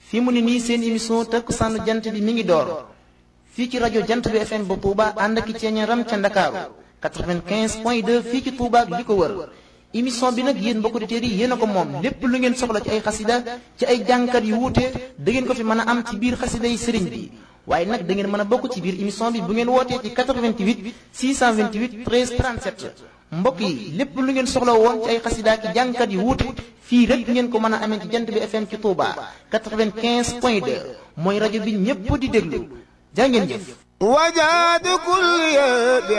fii mu ne nii seen émission takkusaanu jant bi mi ngi door fii ci rajo jant bi FM ba Touba ànd ak ceeñaram ca Ndakaaru 95 point 2 fii ci Touba ak li ko wër émission bi nag yéen mbokku auditeurs yi yéen a ko moom lépp lu ngeen soxla ci ay xasida ci ay jàngkat yu wuute da ngeen ko fi mën a am ci biir xasida yi sëriñ bi waaye nag da ngeen mën a bokk ci biir émission bi bu ngeen wootee ci 88 628 13 37 mbokk yi lépp lu ngeen soxla woon ci ay xasida ki jàngkat yu wuute fii rek ngeen ko mën a amee ci jant bi FM ci Touba 95 point 2 mooy rajo bi ñépp di déglu jaa ngeen jëf وجاد كل